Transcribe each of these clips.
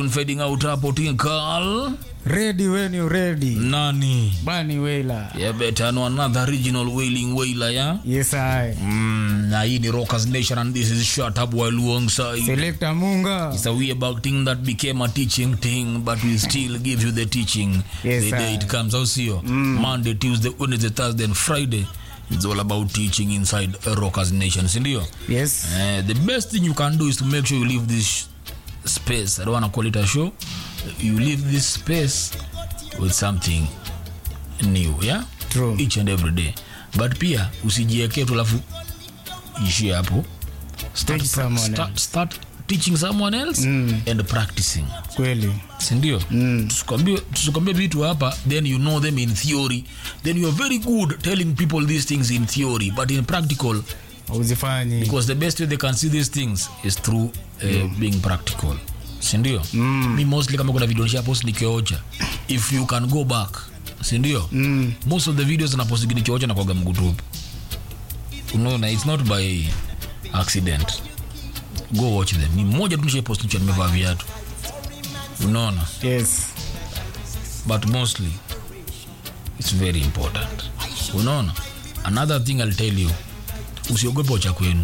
fading out hapo tinkal ready when you ready nani bani wela yeah, better know another regional wailing wailer yeah yes i mm, na hii ni rockers nation and this is shut up while alongside selector munga it's a way about thing that became a teaching thing but we still give you the teaching Yes, the day sir. it comes out sio monday tuesday wednesday thursday and friday it's all about teaching inside a rockers nation sindio yes Uh, the best thing you can do is to make sure you leave this space. I don't want to call it a show. You leave this space with something new, yeah? True. Each and every day. But pia usijiekee tu alafu ishie hapo. Start, Teach someone start, else. start teaching someone else and practicing. kweli Sindio? Mm. Tusikwambie tusikwambie vitu hapa then you know them in theory. Then you are very good telling people these things in theory, but in practical uzifanyi because the best way they can see these things is through uh, being practical sindio mm. mi mostly kama kuna video nishapost nikiocha if you can go back sindio mm. most of the videos naposti nikiocha nakwaga mgutupu unaona it's not by accident go watch them ni mmoja tu nishaipost nikiwa nimevaa viatu unaona yes but mostly it's very important unaona another thing i'll tell you usiogope ocha kwenu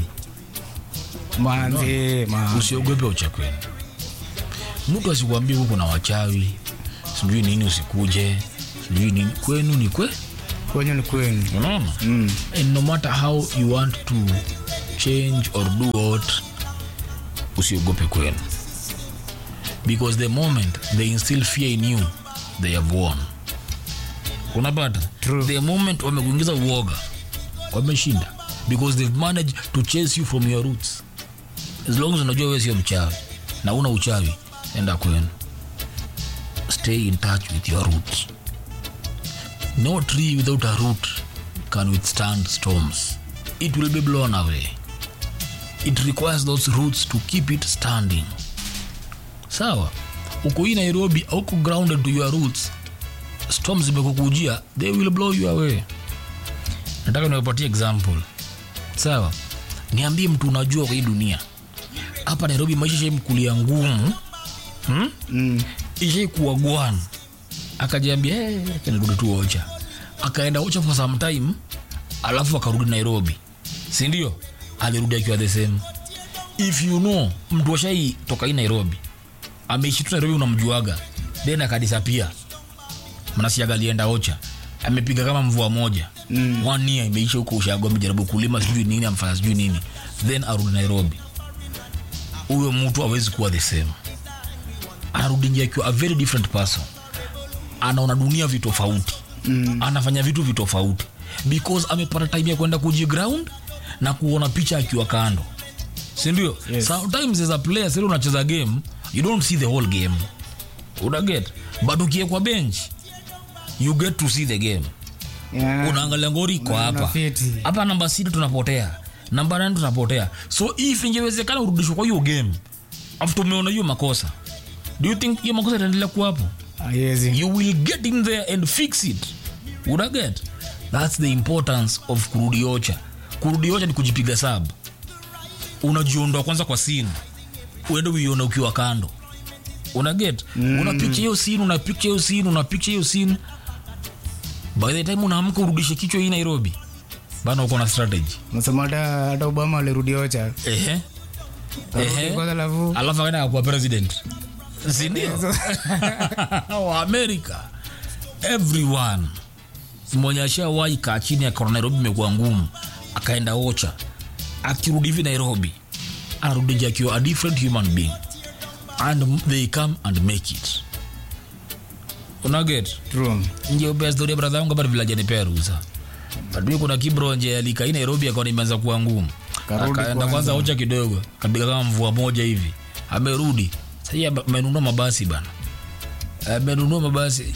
manzi ma usiogope ucha kwenu mtu asikuambie huko na wachawi sijui nini usikuje sijui nini kwenu ni kwe kwenye ni kwenu unaona mm. and no matter how you want to change or do what usiogope kwenu because the moment they instill fear in you they have won unapata True. the moment wamekuingiza uoga wameshinda because they've managed to chase you from your roots as long as unajua wewe sio mchawi na una uchawi enda kwenu stay in touch with your roots no tree without a root can withstand storms it will be blown away it requires those roots to keep it standing sawa uko hii nairobi auko grounded to your roots storms zimekukujia they will blow you away nataka niwapatie example sawa niambie mtu unajua kwa hii dunia hapa nairobi maisha shaimkulia ngumu hmm? mm. ishaikuwa gwan akajiambia hey, kanirudi tu ocha akaenda ocha for some time alafu akarudi nairobi sindio alirudi akiwa the same if you know mtu washai toka hii nairobi ameishi tu nairobi unamjuaga then akadisapia mnasiaga alienda ocha amepiga kama mvua moja mm. one year imeisha huko ushago amejaribu kulima sijui nini amfanya sijui nini then arudi nairobi huyo mtu awezi kuwa the same anarudi nje akiwa a very different person anaona dunia vitofauti mm. anafanya vitu vitofauti because amepata time ya kwenda kujiground na kuona picha akiwa kando sindio Yes. sometimes as a player sili unacheza game you don't see the whole game unaget but ukiekwa bench you get to see the game yeah. unaangalia ngori iko Una- hapa unafiti. hapa namba sita tunapotea namba nane tunapotea so if ingewezekana urudishwa kwa hiyo game after umeona hiyo makosa do you think hiyo makosa itaendelea kuwa hapo Haiwezi. you will get in there and fix it unaget thats the importance of kurudi ocha kurudi ocha ni kujipiga sab unajiondoa kwanza kwa sini uende uiona ukiwa kando unaget mm. unapicha hiyo sini unapicha hiyo sini unapicha hiyo sini by the time unaamka urudishe kichwa hii nairobi bana uko na strategy Nasema hata hata obama alirudi ocha ehe Karudi Ehe. kwanza alafu alafu akaenda akakuwa president sindio wa america everyone mwenye ashawahi kaa chini akaona nairobi imekuwa ngumu akaenda ocha akirudi hivi nairobi anarudi nje akiwa a different human being and they come and make it unaget true nje upea storia bradha wangu bado vilajanipea ruhusa but kuna kibro nje alikai nairobi akaona imeanza kuwa ngumu Karudi akaenda kwanza. kwanza ocha kidogo kapiga kama mvua moja hivi amerudi sahii amenunua mabasi bana amenunua mabasi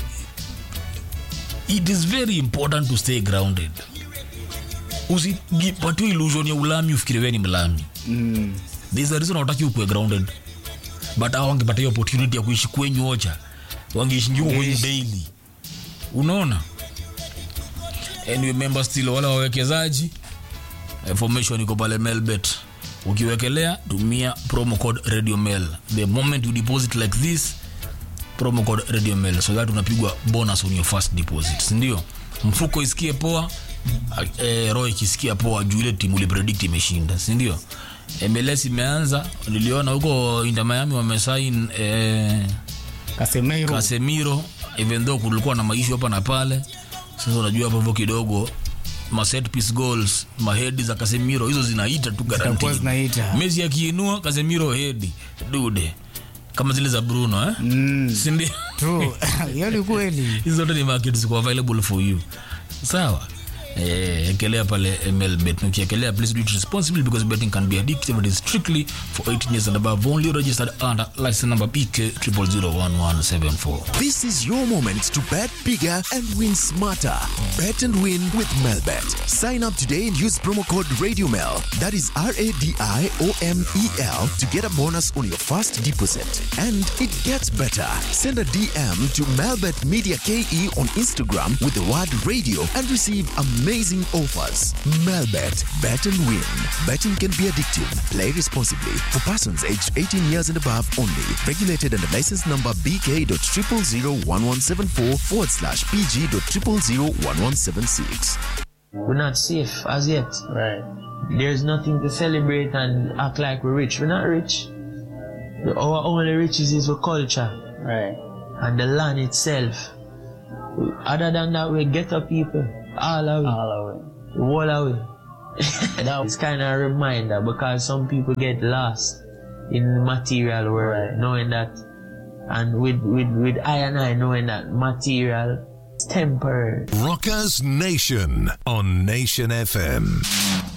it is very important to stay grounded usipatiwe illusion ya ulami ufikiri wewe ni mlami mm. there's a reason hawataki ukue grounded but hao wangepata hiyo opportunity ya kuishi kwenyu ocha wangeishi njuko kwenyu daily unaona and remember still wale wawekezaji information iko pale melbet ukiwekelea tumia promo code radio mail the moment you deposit like this promo code radio mail so that unapigwa bonus on your first deposit sindio mfuko isikie poa eh, roho ikisikia poa juu ile timu ulipredict imeshinda sindio MLS imeanza niliona huko Inter Miami wamesain eh, Casemiro. Casemiro even though kulikuwa na maishu hapa na pale. Sasa unajua hapo hivyo kidogo ma set piece goals ma head za Casemiro hizo zinaita tu Zitakuwa guaranteed. zinaita. Messi akiinua Casemiro head dude kama zile za Bruno eh? Mm, Si ndio? true. Hiyo ni kweli. hizo zote ni market ziko available for you sawa Eh, ekelea pale mlbet ukiekelea please do it responsibly because betting can be addictive and is strictly for 18 years and above only registered under license number pk 0001174 This is your moment to bet bigger and win smarter. Bet and win with Melbet. Sign up today and use promo code RadioMel. That is R A D I O M E L to get a bonus on your first deposit. And it gets better. Send a DM to Melbet Media KE on Instagram with the word radio and receive amazing offers. Melbet. Bet and win. Betting can be addictive. Play responsibly. For persons aged 18 years and above only. Regulated under license number BK.0001174 forward slash PG.0001176. We're not safe as yet. Right. There's nothing to celebrate and act like we're rich. We're not rich. The- Our only riches is our culture Right. and the land itself. Other than that, we get up people. All of it. All of it. The whole of it. that was kind of a reminder because some people get lost in the material world, knowing that, and with, with, with I and I knowing that material is temporary. Rockers Nation on Nation FM.